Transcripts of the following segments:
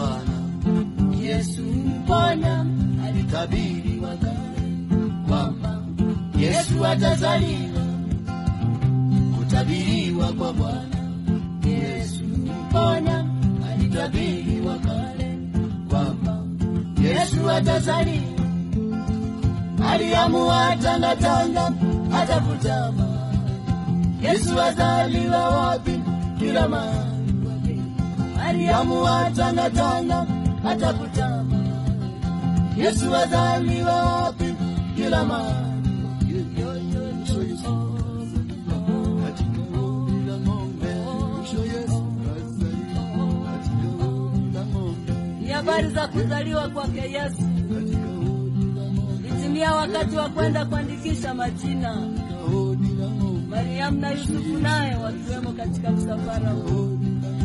Bwana Yesu mponya, alitabiri wakale kwamba Yesu atazaliwa. Kutabiriwa kwa Bwana Yesu mponya, alitabiri wakale kwamba Yesu atazaliwa. Mariamu atangatanga, atafuta mahali Yesu azaliwa wapi? Kila mahali wake. Mariamu atangatanga, atafuta mahali Yesu azaliwa wapi? Kila mahali Ni habari za kuzaliwa kwake Yesu. Itimia wakati wa kwenda kuandikisha majina. Mariamu na Yusufu naye wakiwemo katika msafara huu.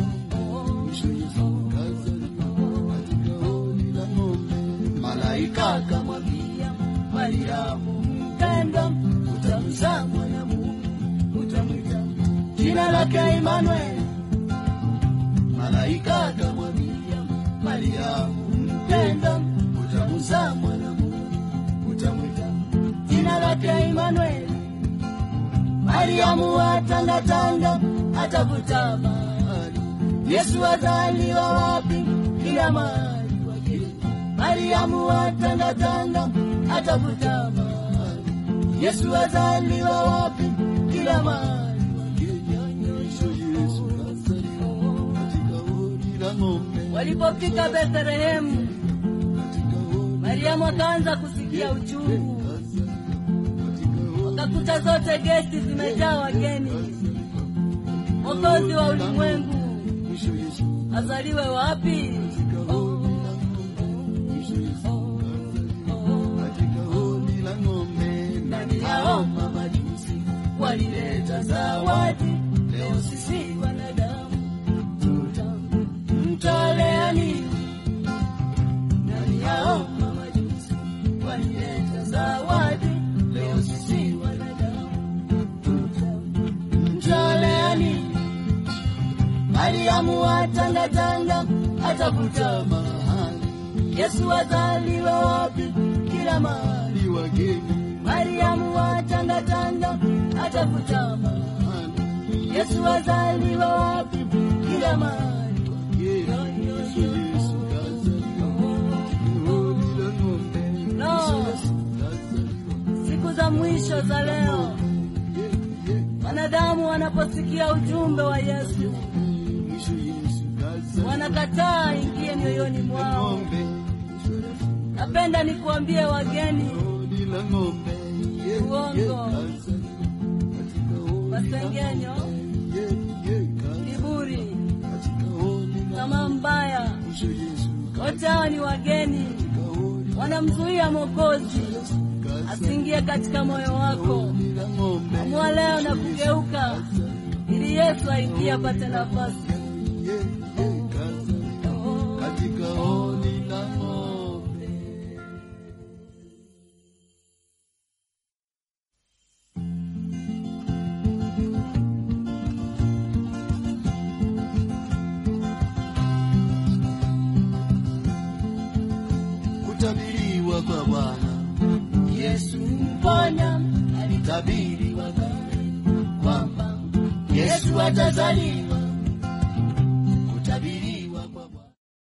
Malaika akamwambia Mariamu, mpendwa, utamzaa mwanamume, utamwita jina lake Imanueli. Malaika akamwambia Mariamu, mpendwa, utamzaa mwanamume, utamwita jina lake Imanueli. Mariamu atangatanga, atafuta mahali Yesu azaliwa wapi? Kila mahali wake. Mariamu atangatanga, atafuta mahali Yesu azaliwa wapi? Kila mahali wake. Walipofika Bethlehemu, Mariamu akaanza kusikia uchungu. Wakakuta zote geti zimejaa wageni. Mwokozi wa ulimwengu azaliwe wapi? Ndani yao mamajusi walileta zawadi, leo sisi wanadamu tutamtolea nini? Ndani yao mamajusi walileta zawadi, leo sisi wanadamu tutamtolea nini? Mariamu atangatanga, atafuta mahali Yesu azaliwa wapi? Kila mahali wageni. Mariamu atangatanga, atafuta mahali Yesu azaliwa wapi? Kila mahali No, siku za mwisho za leo, wanadamu wanaposikia ujumbe wa Yesu wanakataa ingie mioyoni mwao. Napenda nikuambie wageni, uongo, masengenyo, kiburi, tamaa mbaya, wote hawa ni wageni, wanamzuia Mwokozi asiingie katika moyo wako. Amua leo na kugeuka, ili Yesu aingie apate nafasi. katika holi la ng'ombe. Kutabiriwa kwa Bwana Yesu mponya, alitabiri wakale kwamba Yesu atazaliwa